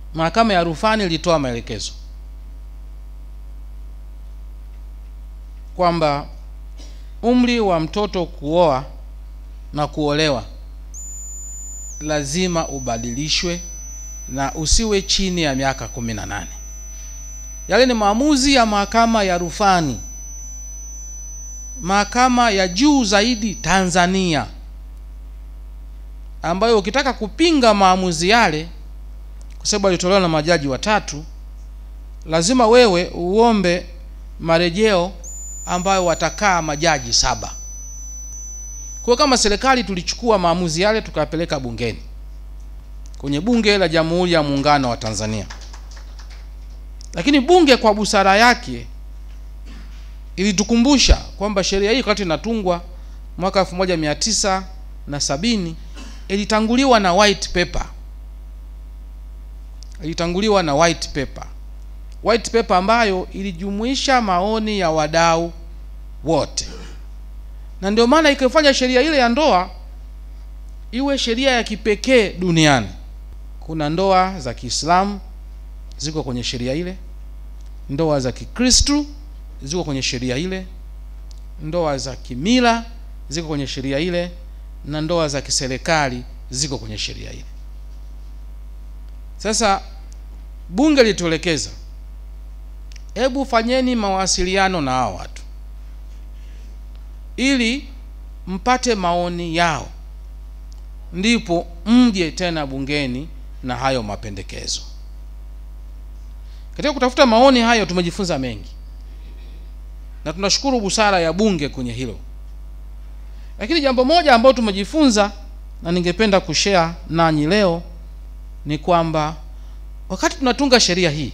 mahakama ya rufani ilitoa maelekezo kwamba umri wa mtoto kuoa na kuolewa lazima ubadilishwe na usiwe chini ya miaka kumi na nane yale ni maamuzi ya mahakama ya rufani mahakama ya juu zaidi tanzania ambayo ukitaka kupinga maamuzi yale kwa sababu alitolewa na majaji watatu lazima wewe uombe marejeo ambayo watakaa majaji saba kwa kama serikali tulichukua maamuzi yale tukayapeleka bungeni kwenye bunge la jamhuri ya muungano wa tanzania lakini bunge kwa busara yake ilitukumbusha kwamba sheria hii wakati inatungwa mwaka 1970 ilitanguliwa na white paper ilitanguliwa na white paper white paper ambayo ilijumuisha maoni ya wadau wote na ndio maana ikifanya sheria ile ya ndoa iwe sheria ya kipekee duniani kuna ndoa za kiislamu ziko kwenye sheria ile ndoa za kikristu ziko kwenye sheria ile ndoa za kimila ziko kwenye sheria ile na ndoa za kiserikali ziko kwenye sheria ile sasa bunge lituelekeza hebu fanyeni mawasiliano na hao watu ili mpate maoni yao ndipo mje tena bungeni na hayo mapendekezo katika kutafuta maoni hayo tumejifunza mengi na tunashukuru busara ya bunge kwenye hilo lakini jambo moja ambalo tumejifunza na ningependa kushare nanyi leo ni kwamba wakati tunatunga sheria hii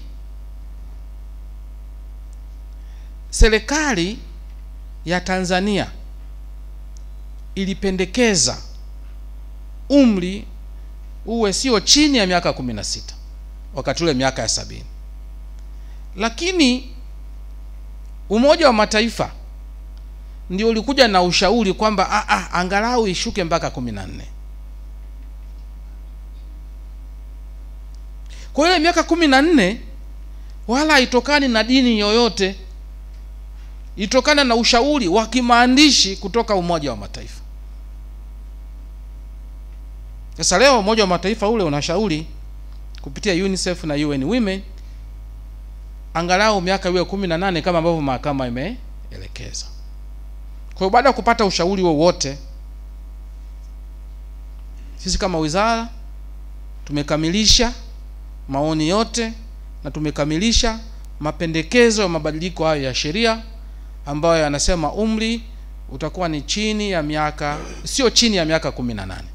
serikali ya tanzania ilipendekeza umri uwe sio chini ya miaka kumi na sita wakati ule miaka ya sabini lakini umoja wa mataifa ndio ulikuja na ushauri kwamba ah, ah, angalau ishuke mpaka kumi na nne kwa ile miaka kumi na nne wala haitokani na dini yoyote itokana na ushauri wa kimaandishi kutoka umoja wa mataifa sasa leo umoja wa mataifa ule unashauri kupitia unicef na un women angalau miaka iwe kumi na nane kama ambavyo mahakama imeelekeza kwa hiyo baada ya kupata ushauri wowote sisi kama wizara tumekamilisha maoni yote na tumekamilisha mapendekezo ya mabadiliko hayo ya sheria ambayo yanasema umri utakuwa ni chini ya miaka sio chini ya miaka kumi na nane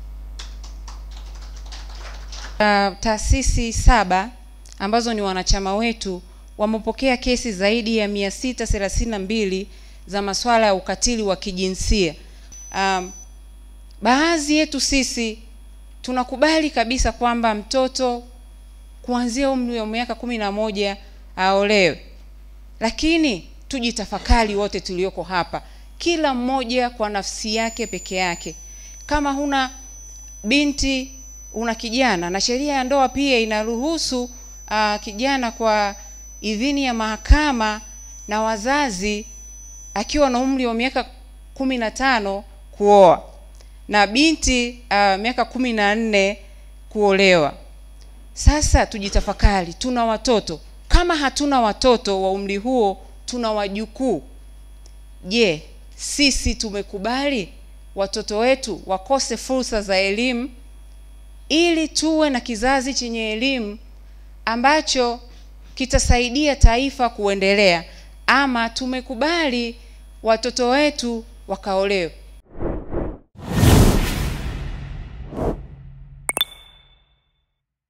Uh, taasisi saba ambazo ni wanachama wetu wamepokea kesi zaidi ya 632 za masuala ya ukatili wa kijinsia. Um, baadhi yetu sisi tunakubali kabisa kwamba mtoto kuanzia umri wa miaka kumi na moja aolewe, lakini tujitafakari wote tulioko hapa, kila mmoja kwa nafsi yake peke yake. Kama huna binti una kijana na sheria ya ndoa pia inaruhusu uh, kijana kwa idhini ya mahakama na wazazi akiwa na umri wa miaka kumi na tano kuoa na binti uh, miaka kumi na nne kuolewa. Sasa tujitafakari, tuna watoto. Kama hatuna watoto wa umri huo, tuna wajukuu. Je, sisi tumekubali watoto wetu wakose fursa za elimu ili tuwe na kizazi chenye elimu ambacho kitasaidia taifa kuendelea, ama tumekubali watoto wetu wakaolewe?